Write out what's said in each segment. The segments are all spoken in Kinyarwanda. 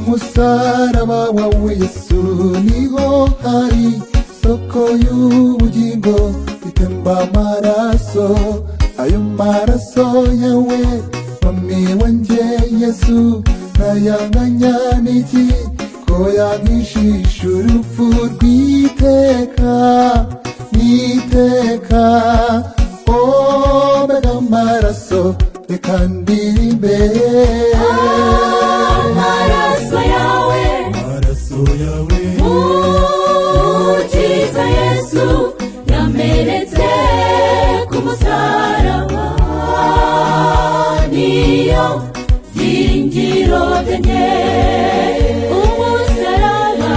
musaraba wawe yesu niho hari soko y'ubugingo itemba amaraso ayo maraso yawe mami wanjye yesu ntayanganya n'iki ko yagishisha urupfu rw'iteka n'iteka omega amaraso reka ndirimbe amaraso yawe amaraso yawe mukiza yesu yamenetse ku musaraba niyo byingiro byenye umusaraba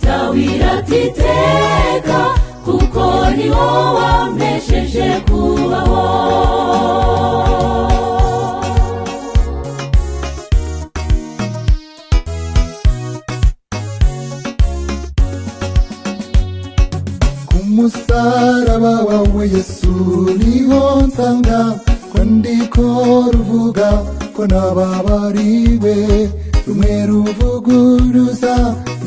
byawiratatiteka kuko niwo wamesheje kubaho ku musaraba wawe yesu niho nsanga kwandiko ruvuga ko nababariwe rumwe ruvuguruza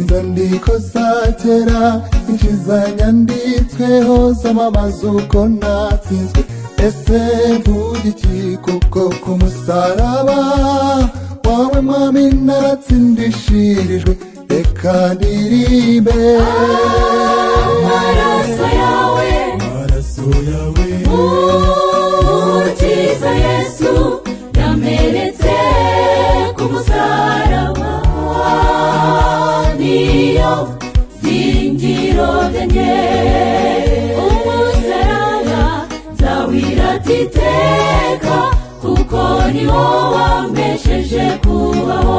inzandiko za kera nyinshi zanyanditsweho zamamaza uko natsinzwe ese mvuga iki kuko ku musaraba wawe mwami naratsindishirijwe reka ndirimbe amaraso yawe amaraso yawe mukiza yesu yamenetse ku musaraba niyo byingiro byenye umusaraba nzawiratiteka kuko niwo wambesheje kubaho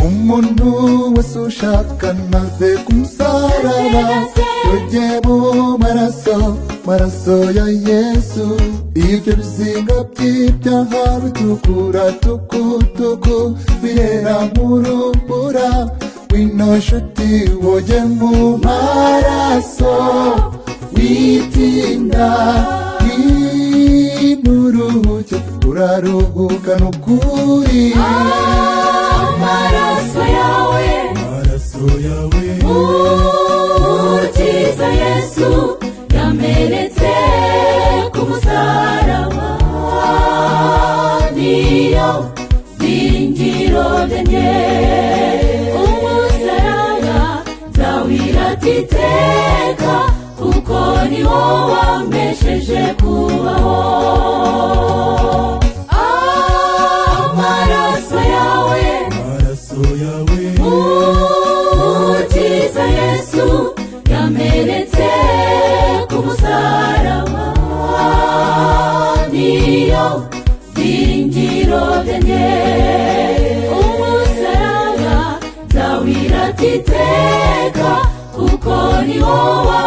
umuntu wese ushaka maze kumusaraba tujye mu maraso maraso ya yesu ibyo bizinga by'ibyaha bitukura tukutuku birera nk'urubura wino nshuti woge mu maraso witinda wimuruhuke uraruhuka n'ukuri amaraso yawe amaraso yawe mukiza yesu yamenetse ku musaraba niyo byingiro byenye umusaraba nzawiratiteka kuko niwo wambesheje kubaho amaraso yawe amaraso yawe mukiza yesu yamenetse ku musaraba niyo byingiro byenye umusaraba nzawiratiteka kuko niwo wa